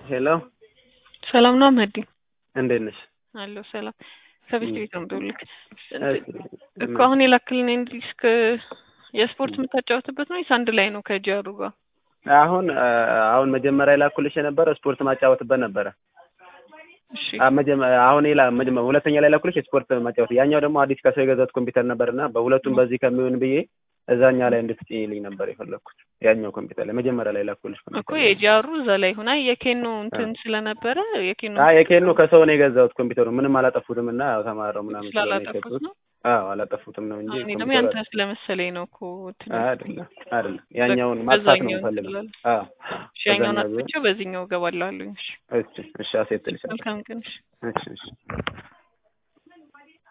ሄሎ ሰላም ነው መህዲ? እንዴት ነሽ? አለሁ ሰላም። ከቤት ቤት ነው የምደውልልህ እሺ፣ እኮ አሁን የላክልን ዲስክ የስፖርት የምታጫወትበት ነው ወይስ አንድ ላይ ነው ከጂአሩ ጋር? አሁን አሁን መጀመሪያ የላኩልሽ የነበረ ስፖርት ማጫወትበት ነበረ። እሺ አ- መጀመ- አሁን ላ መጀመ- ሁለተኛ ላይ ላኩልሽ የስፖርት ማጫወት፣ ያኛው ደግሞ አዲስ ከሰው የገዛሁት ኮምፒውተር ነበርና በሁለቱም በዚህ ከሚሆን ብዬ እዛኛ ላይ እንድትጭኝልኝ ነበር የፈለግኩት። ያኛው ኮምፒውተር ላይ መጀመሪያ ላይ ላኩልሽ እኮ ኮምፒውተር ላይ። የጂአሩ እዛ ላይ ሆና የኬኖ እንትን ስለነበረ የኬኖ አይ የኬኑ ከሰው ነው የገዛሁት ኮምፒውተሩ ምንም አላጠፉትም እና ያው ተማረው ምናምን ስለሆነ ስላላጠፉት የሸጡት። ነው። አዎ አላጠፉትም ነው እንጂ እኔ ደግሞ ኮምፒውተሩ ያንተ ስለመሰለኝ ነው እኮ እንትን አይደለም አይደለም ያኛውን ማጥፋት ነው በዛኛው የምፈልገው። እንትን አዎ እሺ ያኛውን በዛኛው ቢሆን አጥፍቼው በዚህኛው እገባለሁ አሉኝ። እሺ እሺ እሺ አሴት ልሻለሁ መልካም ቀን። እሺ እሺ እሺ